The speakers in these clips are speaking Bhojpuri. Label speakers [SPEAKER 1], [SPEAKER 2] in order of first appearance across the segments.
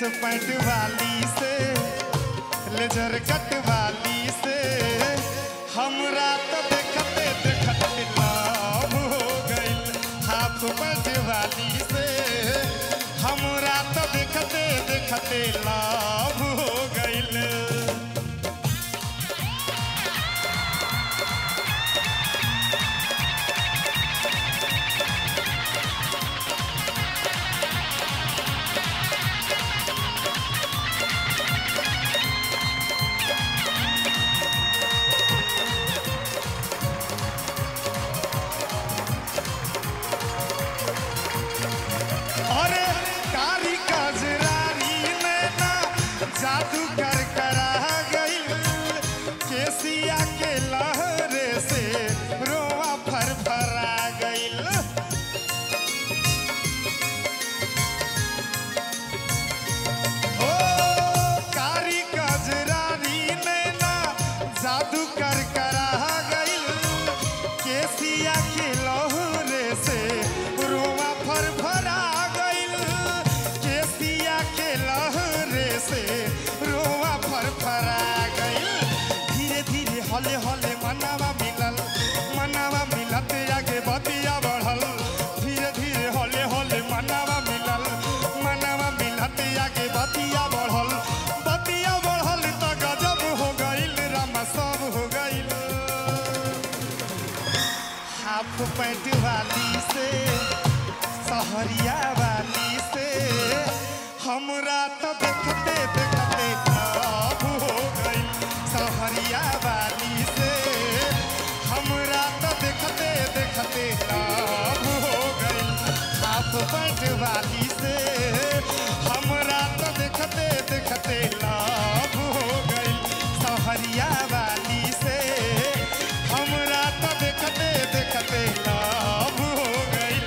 [SPEAKER 1] पैंट वाली से लेजर कट वाली से हमरा तो देखते देखते लाभ हो गइल हाफ पैंट वाली से हमरा तो देखते देखते लाभ हो गइल अरे कारी कजरारी नैना जादू कर करा गइल केसिया के लहरे से रोआ फरफरा गइल ओ कारी कजरारी नैना जादू कर करा गइल केसिया के लहरे से रोआ फरफरा गइल केसिया के लहरे से रोआ फरफरा गइल धीरे धीरे हले हले मनावा मिलल मनावा मिलत आगे बतिया बढ़ल धीरे धीरे हले हले मनावा मिलल मनावा मिलत आगे बतिया बढ़ल बतिया बढ़ल तो गजब हो गइल रामा सब हो गइल हाफ पैंट वाली से सहरिया वाली से हमरा तो देखते देखते लाभ हो गइल सहरिया वाली से हमरा तो देखते देखते लाभ हो गइल हाफ पैंट वाली से हमरा तो देखते देखते लाभ हो गइल सहरिया वाली से हमरा तो देखते देखते लाभ हो गइल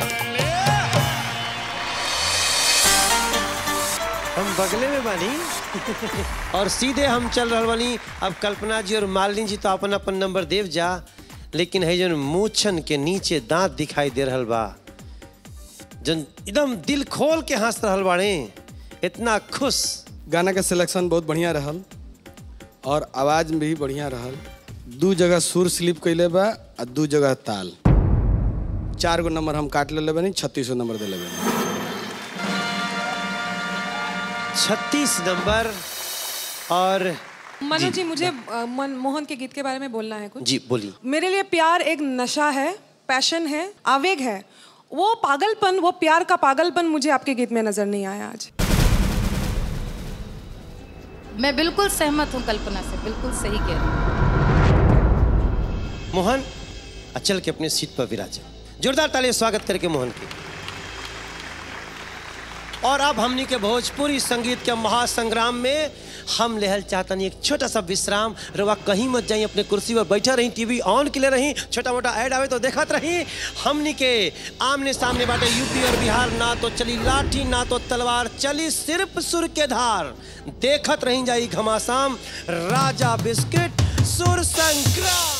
[SPEAKER 2] हम बगले में बानी और सीधे हम चल रहा बानी अब कल्पना जी और मालिनी जी तो अपन अपन नंबर देव जा लेकिन है जन मूछन के नीचे दांत दिखाई दे रहल बा जन एकदम दिल खोल के हंस रहल बाड़े इतना खुश
[SPEAKER 3] गाना के सिलेक्शन बहुत बढ़िया रहल और आवाज भी बढ़िया रहल दू जगह सुर स्लिप कैले बा आ दू जगह ताल चार गो नंबर हम काट लेले बानी छत्तीस गो नंबर दिले बानी
[SPEAKER 2] छत्तीस नंबर और
[SPEAKER 4] मनु जी मुझे अ, मन, मोहन के गीत के बारे में बोलना है कुछ
[SPEAKER 2] जी बोलिए
[SPEAKER 4] मेरे लिए प्यार एक नशा है पैशन है आवेग है वो पागलपन वो प्यार का पागलपन मुझे आपके गीत में नजर नहीं आया आज
[SPEAKER 5] मैं बिल्कुल सहमत हूँ कल्पना से बिल्कुल सही कह रही हूँ
[SPEAKER 2] मोहन अचल के अपने सीट पर विराजे जोरदार ताली से स्वागत करके मोहन की और अब हमनी के भोजपुरी संगीत के महासंग्राम में हम लेहल चाहतनी एक छोटा सा विश्राम रवा कहीं मत जाई अपने कुर्सी पर बैठा रही टीवी ऑन के लिए रही छोटा मोटा ऐड आवे तो देखत रही हमनी के आमने सामने बाटे यूपी और बिहार ना तो चली लाठी ना तो तलवार चली सिर्फ सुर के धार देखत रही जाई घमासाम राजा बिस्किट सुर संग्राम